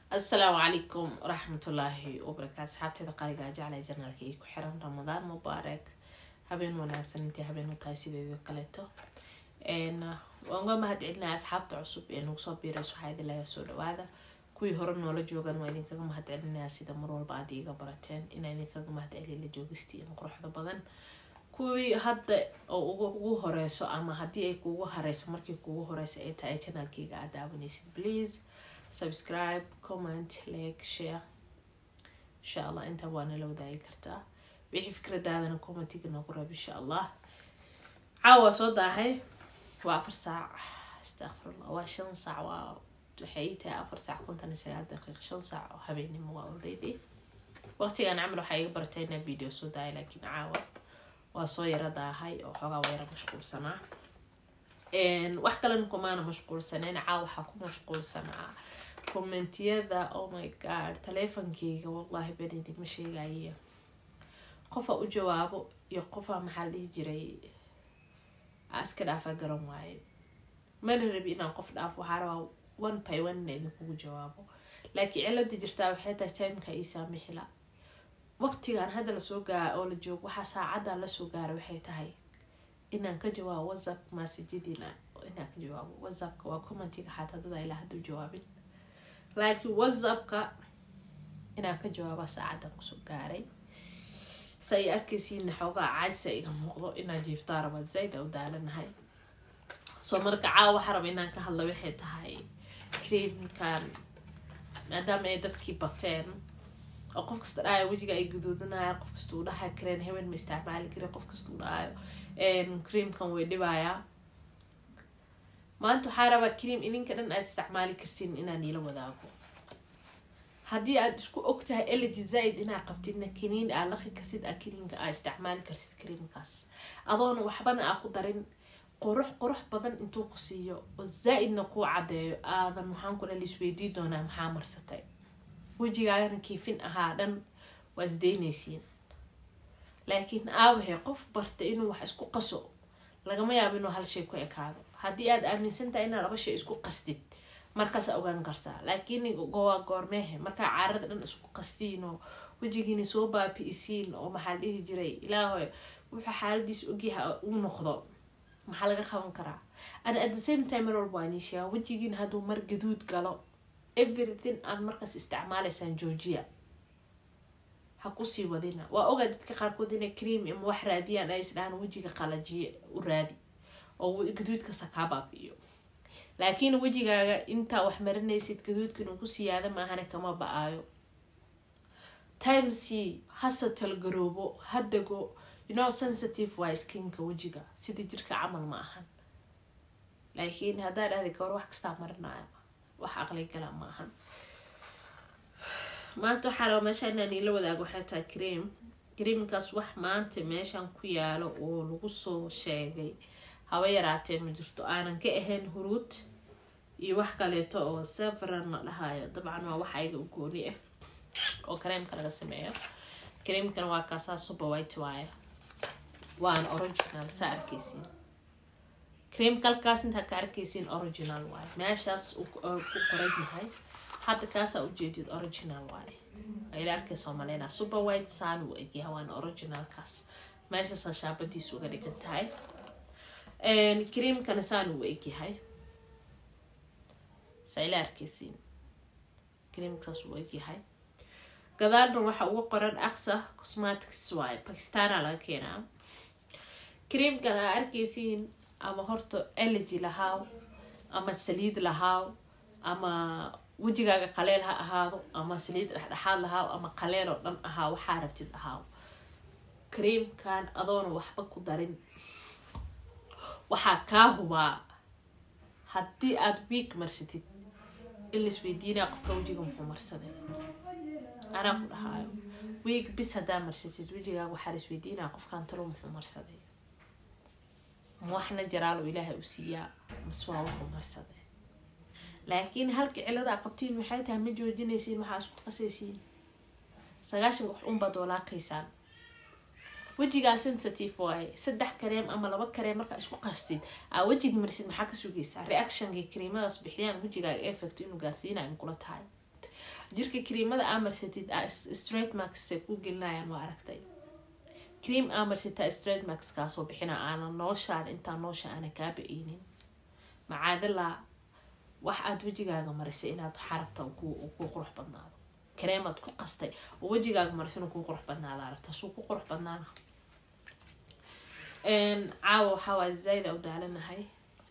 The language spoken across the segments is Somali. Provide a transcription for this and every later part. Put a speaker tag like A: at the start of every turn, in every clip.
A: asalaamu calaykum waraxmatullaahi wabarakaatu asxaabteeda qaaligaa jeclay janaalka iyo ku xiran ramadaan mubaarak habeen wanaagsan intii habeen u tahay sideedii kaleeto waan uga mahad celinaya asxaabta cusub ee nagu soo biirayso waxaa idin laga soo dhawaada kuwii hore noola joogan waa idinkaga mahad celinaya sida mar walba aad iiga barateen inaa idinkaga mahad celin la joogistiin quruxda badan kuwii hadda oo ugu horeyso ama haddii ay kuugu horeyso markii kuugu horeysa ay tahay janaalkeyga aad daawanaysid please subscribe comment like share insha allah intaa waa nala wadaagi kartaa wixii fikradaadana commentiga noogu rab insha allah caawa soo daahay waa afar saac astaqfirullah waa shan saac waa waxay ii tahay afar saac konton iyo sagaal daqiiq shan saac oo habeenimo waa already waqtigan camal waxaa iga baratay inaa video soo daaya laakiin caawa waa soo yara daahay oo xoogaa waa yara mashquulsanaa wax kalena kumaana mashquulsaneen caawa waxaa ku mashquulsanaa commentiyada oh my god taleefonkeyga wallahi benidi ma sheegaye qofaa u jawaabo iyo qofaa maxaa la dhihi jiray iska dhaafaa garan waaye mana rabi inaan qof dhaafo waxaa rabaa one by one ina idinkugu jawaabo laakiin cilada jirtaa waxay tahay timeka ii saamixila waqtigan hadda lasoo gaara oo la joogo waxaa saacadan lasoo gaara waxay tahay inaan ka jawaabo whatsapp maasajadiina inaan ka jawaabo whatsappka waa commentiga xataa dada ilaa hadda u jawaabin laakiin whatsappka inaan ka jawaaba saacadan kusoo gaaray sa ay arkaysiina xoogaa caajsa iga muuqdo inaan jiiftaa raba zayd u daalanahay soo marka caawa waxaa raba inaan ka hadla waxay tahay creamkan maadaama ay dadkii bateen oo qof kasta dhahayo wejiga ay guduudinaya qof kasta uu dhahayo creen heben ma isticmaali kari qof kasta uu dhahayo creamkan way dhibayaa maanta waxaa rabaa cream idinka dhan aad isticmaali karsin inaan iila wadaago haddii aad isku ogtahay elegy zaa-id inaa qabtidna kaniin aa laqi karsid a kaniinka aa isticmaali karsid creamkaas adoona waxbana aa ku darin qurux qurux badan intuu ku siiyo oo zaa-idna kuu caddeeyo aadan maxaan kula lisweydii doonaa maxaa marsatay wejigaagana kiifin ahaa dhan waa isdeynaysiin laakiin aabahe qof barta inuu wax isku qaso lagama yaabo inuu hal shay ku ekaado haddii aad aaminsantahay inaad laba shay isku qastid markaasa ogaan kartaa laakiin gowa goormeehe markaa caarada dhan isku qastiin oo wejigiina soo baabi-isiin oo maxaa la dhihi jiray ilaahoy wuxuu xaaladiis ogyaha uu noqdo maxaa laga qaban karaa ana at the same time mar walba waa niisheega wejigiina hadduu mar gaduud galo everything aad markaas isticmaalaysaan georgia ha kusii wadina waa ogaa dadka qaarkood inay cream ama wax raadiyaan ay isdhahaan wejiga qalajiye u raadi oo gaduudka sakaa baabi'iyo laakiin wejigaaga intaa wax marinaysid gaduudka inuu ku siyaada maahana kama ba-aayo time c hase talgaroobo hadago you know sensitive waa skinka wejiga sidii jirka camal ma ahan laakiin haddaa dhahda gawar wax kastaa marinaya wax aqli gala ma ahan maanta waxaa raba meesha inaan iila wadaago waxay tahay cream creamkaas wax maanta meeshan ku yaalo oo lagu soo sheegay haba yaraatee ma jirto aanan ka ahayn huruud iyo wax kaleeto oo severan la dhahayo dabcan waa wax ayaga u gooni ah oo kareemka laga sameeyo kareemkana waa kaasaa super white waaye waana original saa arkaysiin kareemka halkaas intaa ka arkaysiin original waaye meeshaas ku qoran yahay hadda kaasaa ujeedid original waaye ila arkaysa maleyna super white saan uu egyahay waana originalkaas meeshaasaa shaabadiis uga dhigan tahay creamkana saan uu egyahay saa ila arkaysiin creamkasaas uu egyahay gadaalna waxa uga qoran axa cosmatics waaye bakistana laga keenaa creamkan aa arkaysiin ama horta elegy lahaaw ama saliid lahaaw ama wejigaaga qaleel ha ahaado ama saliid dhexdhexaad lahaaw ama qaleel oo dhan ahaa waxaa rabtid ahaaw creamkan adoona waxba ku darin waxaa kaa hubaa haddii aada wiig marsatid in laisweydiinaya qofka wejiga muxuu marsaday anaa ku dhahaayo wiig bis haddaa marsatid wejigaaga waxaa laisweydiinaya qofkan talo muxuu marsaday ma waxna jaraalo ilaahay u siiyaa mas waa wuxuu marsaday laakiin halka cilada a qabtiin waxay tahay ma joojinaysiin waxaa isku qasaysiin sagaashanka wax unbaad walaaqaysaan wejigaa sensitive waaye saddex kareem ama laba kareem markaa isku qastid aa wejiga marisid maxaa ka sugaysaa reactionkay kareemadaas bixiyaan wejigaaga effect inuu gaarsiinayo kula tahay jirka kariimada aa marsatid straight marks ku gelinayaan waa aragtay cream aa marsata straight marks kaasoo bixina aana nooshaada intaa noosha aana kaa ba-eynin macaadilaa wax aada wejigaaga marisay inaad xarabta ku qurux badnaado kareemaad ku qastay oo wejigaaga mariso inuu ku qurux badnaada aragta suu ku qurux badnaana caawa waxaa waa zaaid a u daalanahay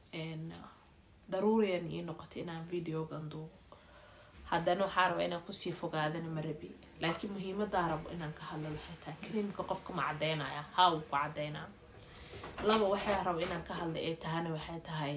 A: daruuriyan ii noqotay inaan videogan duubo haddana waxaa raba inaan kusii fogaadana marabi laakiin muhiimadaa rabo inaan ka hadlo waxay tahay kariimka qofka ma cadeynaya haa uu ku cadeynaa laba waxaa rabo inaan ka hadla ay tahana waxay tahay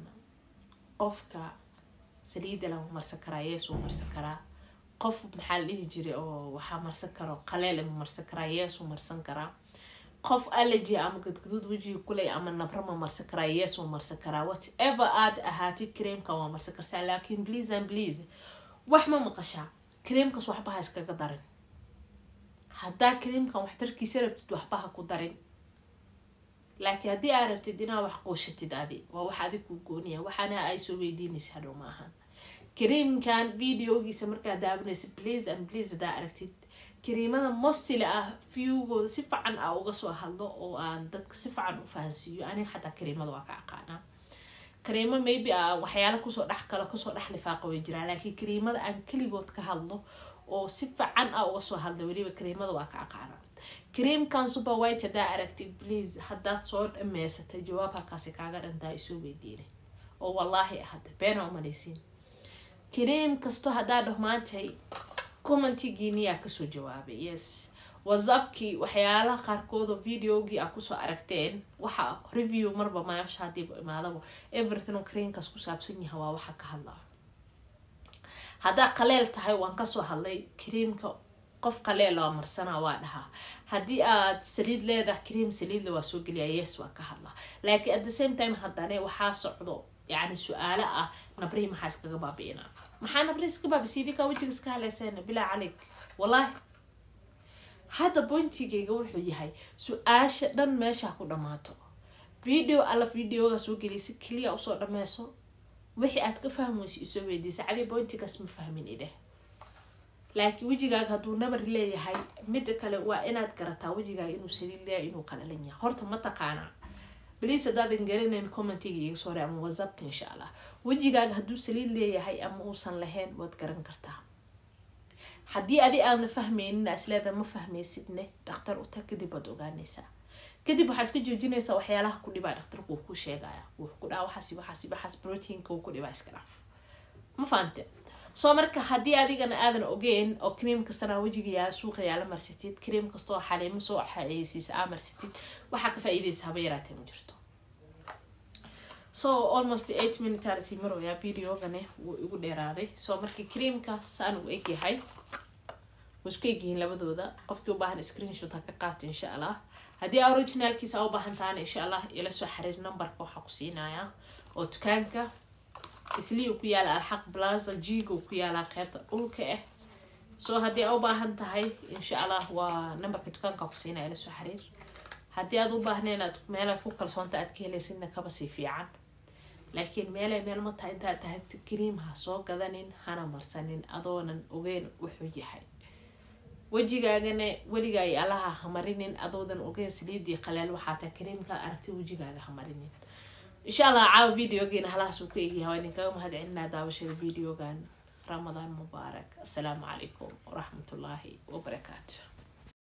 A: qofka saliida lama marsan karaa yees wuu marsan karaa qof maxaa la dhihi jiray oo waxaa marsan karo qaleel ma marsan karaa yees wuu marsan karaa qof allergy ama gadgaduud wejiga kuley ama nabro ma marsan karaa yes wuu marsan karaa whatever aad ahaatid kareemka waa marsan kartaa laakiin please and please wax ma maqashaa kareemkaas waxba ha iskaga darin haddaa kareemkan waxtarkiisa rabtid waxba ha ku darin laakiin haddii aa rabtid inaa wax quushatid adi waa wax adig ku gooniya waxaana ay soo weydiinaysa hadhow ma ahan kareemkan videogiisa markaa daawanaysa please and please haddaa aragtid kariimada mostile ah viewgooda si fican a uga soo hadlo oo aan dadka si fican u fahansiiyo aniga xataa kariimada waa ka aqaanaa kariimo maybe a waxyaala kusoo dhex kalo kusoo dhex lifaaqa way jiraan laakiin kariimada aan keligood ka hadlo oo si fican a uga soo hadla weliba kariimada waa ka aqaanaa kariimkan super white haddaa aragtid please haddaad soo dhameysatay jawaab halkaasi kaaga dhantaa isoo weydiinay oo wallaahi ahada beena umalaysiin kariim kasto haddaa dhamaantay commentigiiniyaa kasoo jawaabay yes whatsappkii waxyaalaha qaarkoodoo videogii aa kusoo aragteen waxa review marba maasha hadiiba imaadaba everything oo kariinkaas ku saabsan yaha waa waxa ka hadlaa haddaa qaleel tahay waan kasoo hadlay kariimka qof qaleel oo marsanaa waa dhahaa haddii aad saliid leedahay kariim saliidla waa soo geliyaa yes waa ka hadlaa laakiin at the same time haddane waxaa socdo yacni su-aalo ah nabrii maxaa iskaga baabi'inaa maxaa nabri iska baabisiidikaa wejiga iska haleysayna bilaa calig wallaahi hadda bointigayga wuxuu yahay su-aasha dhan meesha ku dhammaato video alla videoga soo geliya si keliya usoo dhameyso wixii aad ka fahmaysa isoo weydiisa cali bointigaas ma fahmin idheh laakiin wejigaaga hadduu nabar leeyahay midda kale waa inaad garataa wejigaaga inuu saliid leeyahay inuu qalalan yahay horta ma taqaanaa bliis haddaadan garanayn commentiga iga soo re ama whatsappka insha allah wejigaaga hadduu saliid leeyahay ama uusan lahayn waad garan kartaa haddii adi aadna fahmaynin isleeda ma fahmaysidne dhakhtar u tag kadib waad ogaanaysaa kadib waxaa iska joojinaysaa waxyaalaha ku dhibaa dhakhtarku wuu ku sheegaya wuxuu ku dhaha waxaas waxaas waxaas proteinka uu ku dhibaa iska dhaaf ma fahante soo marka haddii adigana aadan ogeyn oo cream kastana wejigayaa suuqa yaala marsatid cream kastoo xaliimo soo xayeysiisa aa marsatid waxaa ka faa-iideysa haba yaraatee ma jirto so almost eight minutes marooyaa videogane wuu igu dheeraaday soo marka creamka saan uu egyahay wuu isku egyihiin labadooda qofkii ubaahan screenshot ha ka qaata insha allah haddii originalkiisa a u baahan tahana insha allah ila soo xiriir numberka waxaa ku siinayaa oo dukaanka isliu ku yaala alxaq blaza jiga ku yaalaa qeybta dhulka ah soo haddii a u baahan tahay insha allah waa numberka dukaanka ku siinaya ila soo xiriir haddii aad u baahneen aad meelaad ku kalsoonta aad ka helaysidna kaba sii fiican laakiin meelay meel ma tahay intaad tahay cream ha soo gadanin hana marsanin adoonan ogeyn wuxuu yahay wejigaagana weligaa iyo allaha hamarinin adoodan ogeyn saliidii qaleel waxaa tahay creamka aragti wejigaaga hamarinin insha allah caawa videogeena halahaas uu ku egyahay waa idinkaga mahad celinaa daawashada videogan ramadaan mubaarak assalaamu calaykum waraxmatullaahi wabarakaatu